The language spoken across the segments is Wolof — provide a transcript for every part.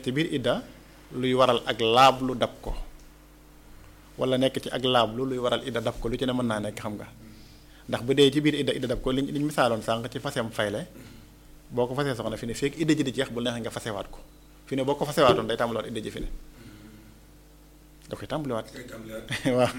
ci biir idda luy waral ak laab lu dab ko wala nekk ci ak laab lu luy waral idda dab ko lu ci ne mën naa nekk xam nga ndax bu dee ci biir idda idda dab ko liñ liñ misaaloon sànq ci faseem fayle boo ko fasee soxna fi ne fekk idda ji di jeex bu neexee nga fasewaat ko fi ne boo ko fasewaatoon day tàmbaliwaat idda ji fi ne da koy tàmbaliwaat waaw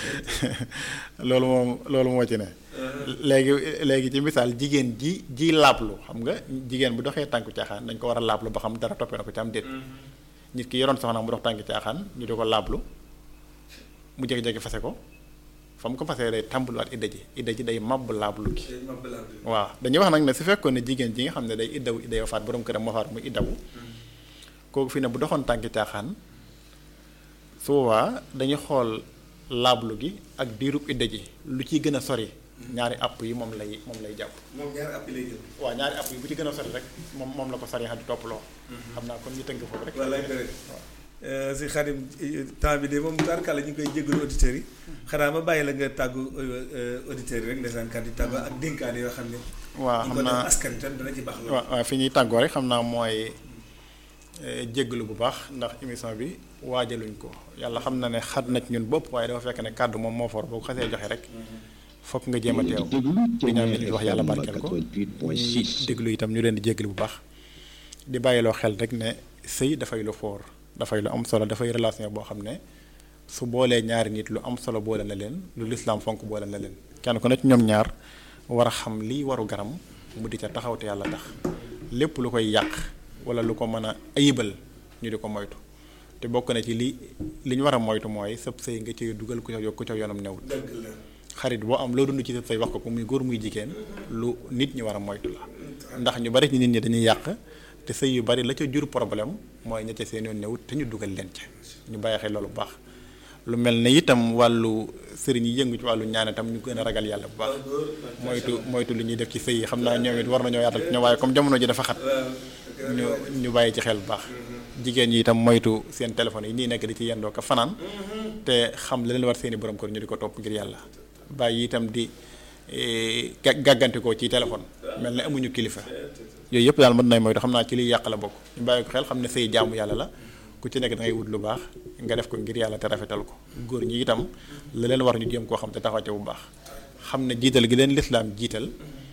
loolu moom loolu moo ci ne léegi léegi ci misaal jigéen ji ji laablu xam nga jigéen bu doxee tànku caaxaan dañ ko war a laablu ba xam dara toppee na ko ci am déet nit ki yoroon soxna mu dox tànku caaxaan ñu di ko laablu mu jékki-jékki fase ko fa mu ko fasee day tàmbaliwaat idda ji idda ji day màbb laablu gi waaw dañuy wax nag ne su fekkoon ne jigéen ji nga xam ne day iddawu idda yoo faat borom këram moo faat muy iddawu kooku fi ne bu doxoon tànki caaxaan su boobaa dañuy xool laablu gi ak diirub idda ji lu ciy gën a sori ñaari àpp yi moom lay moom lay jàpp. moom ñaari àpp yi lay jël. waaw ñaari àpp yi bu ci gën a sori rek moom moom la ko sori xa di topp loo. xam naa kon ñu tënk foofu rek. wallaay bëri si Xadim temps bi de moom daanaka la ñu ngi koy jégalu auditeurs yi xanaa ma bàyyi la nga tàggu auditeurs yi rek ndeysaan kàddu yi tàggu ak dénkaane yoo xam ne. waaw xam naa askan tam dana ci baax loolu. waaw waaw fi ñuy tàggoo rek xam naa mooy jéggalu bu baax ndax émission bi waajaluñ ko yàlla xam na ne xat na ci ñun bopp waaye dafa fekk ne kàddu moom moo for boo ko xasee joxe rek fokk nga jéem a teew di ñaan li wax yàlla barkeel ko ñi déglu itam ñu leen di jéggalu bu baax di bàyyiloo xel rek ne sëy dafay lu foor dafay lu am solo dafay relation boo xam ne su boolee ñaari nit lu am solo boole na leen lu lislaam fonk boole na leen kenn ku ne ci ñoom ñaar war a xam lii waru garam mu di ca taxaw te yàlla tax lépp lu koy yàq wala lu ko mën a ayibal ñu di ko moytu te bokk na ci li li ñu war a moytu mooy sëb sëy nga ci dugal ku ca ku ca yoonam newul xarit boo am loo dund ci sëb sëy wax ko ko muy góor muy jigéen lu nit ñi war a moytu la ndax ñu bari ci nit ñi dañuy yàq te sëy yu bari la ca jur problème mooy ña ca seen yoon newut te ñu dugal leen ca ñu bàyyi xel loolu bu baax lu mel ne itam wàllu sëriñ yi yëngu ci wàllu ñaan itam ñu gën a ragal yàlla bu baax moytu moytu li ñuy def ci sëy yi xam naa ñoom it war nañoo yaatal ci ñoom waaye comme jamono ji dafa xat ñu ñu bàyyi ci xel bu baax jigéen ñi itam moytu seen téléphone yi nii nekk di ci yendoo ko fanaan te xam la leen war seeni borom kër ñu di ko topp ngir yàlla bàyyi itam di gàggantikoo ci téléphone mel ne amuñu kilifa yooyu yëpp daal mën nay moytu xam naa ci liy yàq la bokk ñu bàyyi ko xel xam ne sëy jaamu yàlla la ku ci nekk da ngay wut lu baax nga def ko ngir yàlla te rafetal ko góor ñi itam la leen war ñu jéem koo xam te taxaw ca bu baax xam ne jiital gi leen lislaam jiital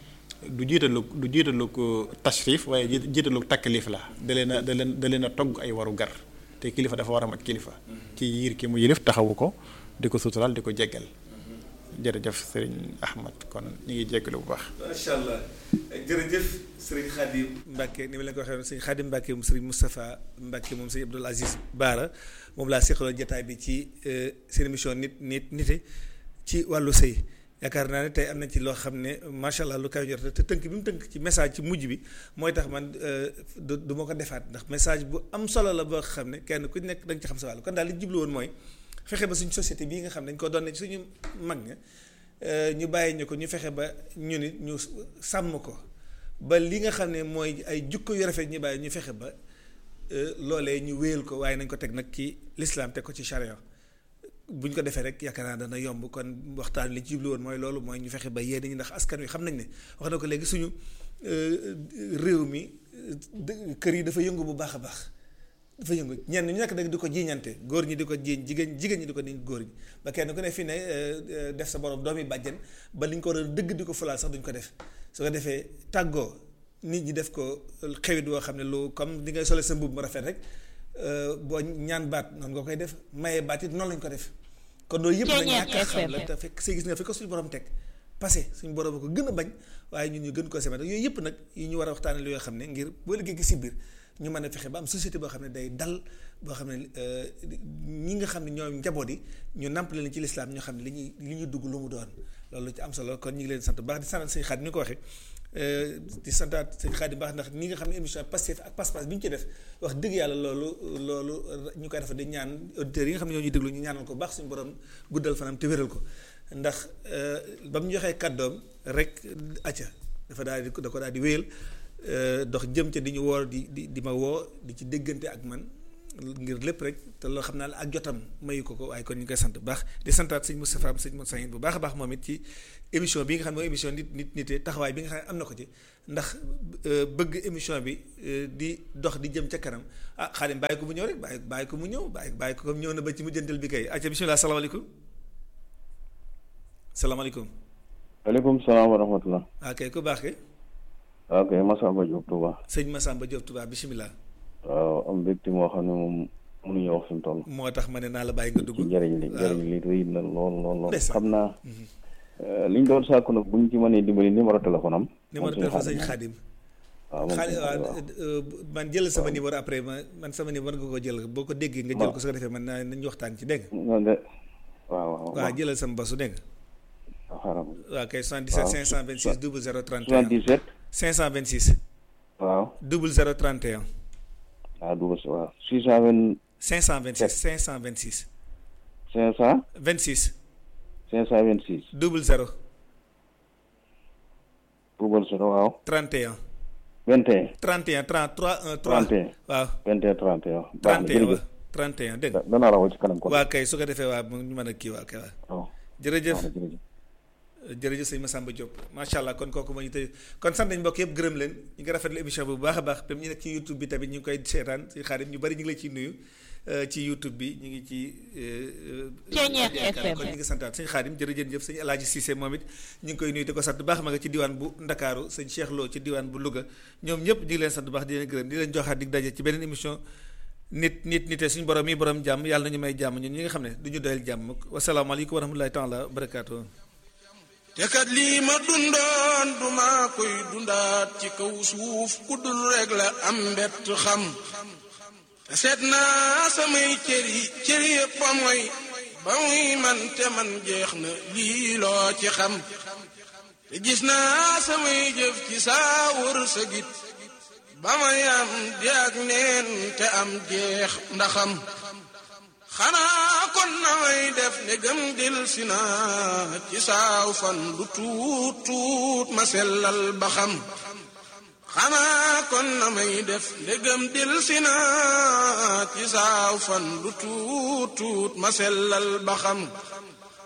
du jiitalu du jiitalu ko tashrif waaye jiitalu taklif la da leen a da leen da leen a togg ay waru gar te kilifa dafa war a mat kilifa ci yiir ki mu yilif taxawu ko di ko sutural di ko jéggal jërëjëf sëriñ Ahmad kon ñu ngi jéggalu bu baax. macha allah jërëjëf sëriñ Khadim Mbacke ni ma leen ko waxee woon sëriñ Khadim Mbacke moom sëriñ Moustapha Mbacke moom sëriñ Abdoul Aziz Baara moom laa seqaloon jotaay bi ci seen émission nit nit nite ci wàllu sëy yaakaar naa ne tey am na ci loo xam ne macha allah lu kaw jot te tënk bi mu tënk ci message ci mujj bi mooy tax man du du ma ko defaat ndax message bu am solo la boo xam ne kenn ku nekk da nga ci xam sa wàll kon daal li jublu woon mooy. fexe ba suñu société bii nga xam ne dañ ko doon ne suñu mag ña ñu bàyyi ñu ko ñu fexe ba ñu nit ñu sàmm ko ba li nga xam ne mooy ay jukko yu rafet ñu bàyyi ñu fexe ba loolee ñu wéyal ko waaye nañ ko teg nag ci lislaam teg ko ci charia bu ñu ko defee rek yaakaar naa dana yomb kon waxtaan li ci jublu woon mooy loolu mooy ñu fexe ba yéen ñi ndax askan wi xam nañ ne wax na ko léegi suñu réew mi kër yi dafa yëngu bu baax a baax dafa yëngu ñenn ñu nekk nag di ko jiiñante góor ñi di ko jiiñ jigéen jigéen ñi di ko niñ góor ñi ba kenn ku ne fi ne def sa borom doomi bàjjen ba li ñu ko war a dëgg di ko fulaal sax duñ ko def su ko defee tàggoo nit ñi def ko xewit woo xam ne lu comme di ngay sole sa mbubb mu rafet rek boo ñaan baat noonu nga koy def maye baat it noonu lañ ko def kon loolu yëpp nag ñàkk a xam la te fekk see gis nga fi ko suñu borom teg passé suñu borom ko gën a bañ waaye ñun ñu gën koo semet yooyu yëpp nag yi ñu war a waxtaane lu yoo xam ne ngir boo liggéey gi si biir ñu mën a fexe ba am société boo xam ne day dal boo xam ne ñi nga xam ne ñoom njaboot yi ñu namp leen ci lislaam ñoo xam ne li ñuy li ñuy dugg lu mu doon loolu ci am solo kon ñu ngi leen sant bu baax di sant sëñ Xaadim ni ko waxee di santaat sëñ Xaadim baax ndax ni nga xam ne émission Pastef ak Pass Pass bi ñu ci def wax dëgg yàlla loolu loolu ñu koy defa di ñaan auditeurs yi nga xam ne ñoo ñuy déglu ñu ñaanal ko baax suñu borom guddal fanam te wéral ko ndax ba mu joxee kàddoom rek acca dafa daal di da ko daal di wéyal dox jëm ca di ñu woo di di di ma woo di ci déggante ak man ngir lépp rek te loo xam naa la ak jotam mayu ko ko waaye kon ñu ngi koy sant bu baax di santaat sëñ Moustapha sëñ Moussa bu baax a baax moom it ci émission bi nga xam ne mooy émission nit nit nite taxawaay bi nga xam ne am na ko ci ndax bëgg émission bi di dox di jëm ca kanam ah Xaadim bàyyi ko mu ñëw rek bàyyi bàyyi ko mu ñëw bàyyi bàyyi ko comme ñëw na ba ci mujjantal bi kay acca bismillah salaamaaleykum salaamaaleykum waaleykum salaam wa rahmatulah. waaw kay ku baax ke ok Massamba Diop Touba. sëñ Massamba Diop Touba bisimilah. waaw am mbégte moo xam ne moom mënuñu wax fi mu toll. moo tax ma ne naa la bàyyi nga dugg. ci njëriñ li njëriñ li rëy na lool lool lool. ndeysaan. xam naa liñ doon sàkku nag buñ ci mënee dimbali numéro téléphone am. numéro téléphone sëñ Xaadim. waaw moom xaadim sëñ waaw Xaadim euh, man jël sama numéro après ma man sama numéro nga ko jël boo ko déggee nga jël ko su ko defee man naa nañu waxtaan ci dégg nga. waaw. nga waaw waaw waaw jëlal sama bosu dégg nga. waaw xaaral waaw kay 77 526 00 31 77. 526 waaw 00 31 waaw double waaw 620 526 526 500 26 526 00 double zéro waaw 31 21 31 33 1 3 31 waaw 21 31 baax na 31 waaw jërëjëf 31 dégg nga. da- danaa la woo ci kanam kon waa kay su ko defee waa mu ñu mën a kii waa kay waa waaw jërëjëf baax na jërëjëf jërëjëf sëñ Massamba Diop macha allah kon kooku moo ñu tey kon sant nañ mbokk yëpp gërëm leen ñu ngi rafetlu émission bi bu baax a baax même ñu nekk ci YouTube bi tamit ñu ngi koy seetaan si xaarim ñu bari ñu ngi lay ciy nuyu euh, ci YouTube bi ñu ngi ci. euh, euh, Ceeñeex yaakaar FM. kon ñu ngi santaat sëñ xaarim jërëjëf sëñ El Hadj Cissé moom it ñu ngi koy nuyu di ko sant bu baax ma nga ci diwaan bu Ndakaaru sëñ Cheikh Lo ci diwaan bu Louga ñoom ñëpp ñu ngi leen sant bu baax di leen gërëm di leen joxaat dig daje ci beneen émission nit nit nite suñu borom yi borom jàmm yàlla nañu may jàmm ñun ñi nga xam ne du ñu doyal jàmm wasalaamaaleykum wa rahmatulahi taala wa barakaatu. te kat lii ma dundoon duma koy dundaat ci kaw suuf ku dul rek la am mbett xam te seet naa samay cër yi cër yëpp a mooy ba muy man te man jeex na lii loo ci xam te gis naa samay jëf ci saa wër sa git ba may am di ak neen te am jeex ndaxam xanaa kon na may def ne gëm dil si naa ci saaw fan lu tuut tuut ma sellal ba xam xanaa kon na may def ne gëm dil si naa ci saaw fan lu tuut tuut ma sellal ba xam